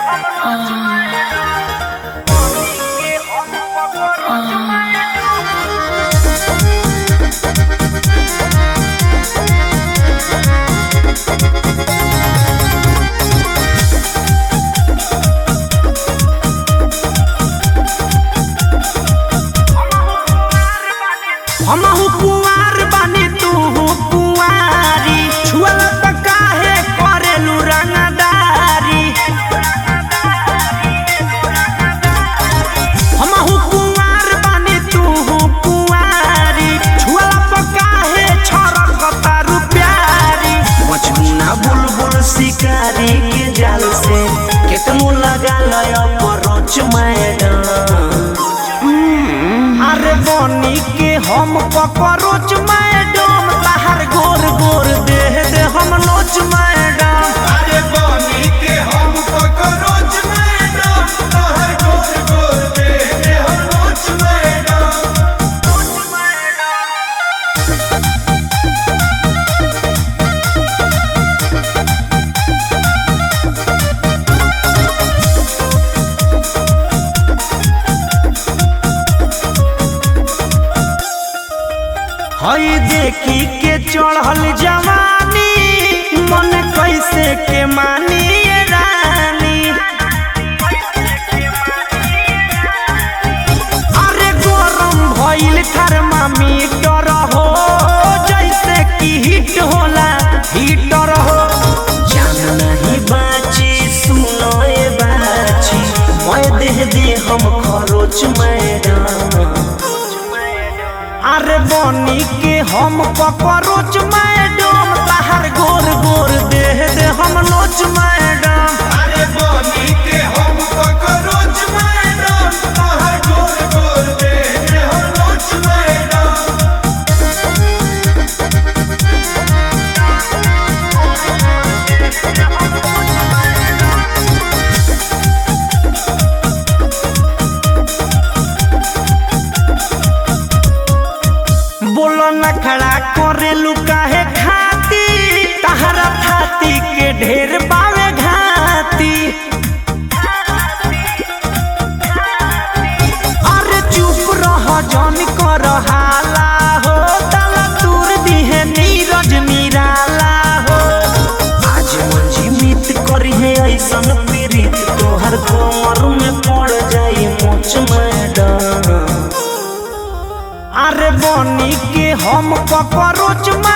हमहू कुंवार बानी तू कुंवारी छुअल त काहे करेलू रंगदारी हमहू कुंवार बानी तू कुंवारी छुअल त काहे छरकतारू प्यारी मजनूना बुलबुल शिकारी के जाल से केतनो लगा लय परोच मैडम अरे बनी के हम ककरोच मैडम तहार गोर गोर देह दे हम लोच मैडम अरे बनी के हम ककरोच मैडम तोहर गोर गोर दे दे हम रोच मैडम हई देखी के चढ़ल जवानी मन कैसे के मानी ये रानी अरे गरम भइल थर्मामीटर हो जैसे कि हिट होला हीटर हो जान नहीं बाची सुनो ए बाची मैं देह दे हम खरोच मैडम अरे बनी के हम ककरोच मैडम तहार गोर गोर देह दे हम लोच मैडम अरे बनी के हम ककरोच मैडम तोहर गोर गोर दे दे हम रोच मैडम बोलो न खड़ा करेलू काहे खाती तहरा थाती के ढेर बावे घाती अरे चुप रह जन कर हाला हो तला दूर दिहे नीरज निराला हो आज मंजी मित करी है ऐसन पीड़ित तोहर कमर में पड़ जाई मोच मैडम अरे बनी के हम ककरोच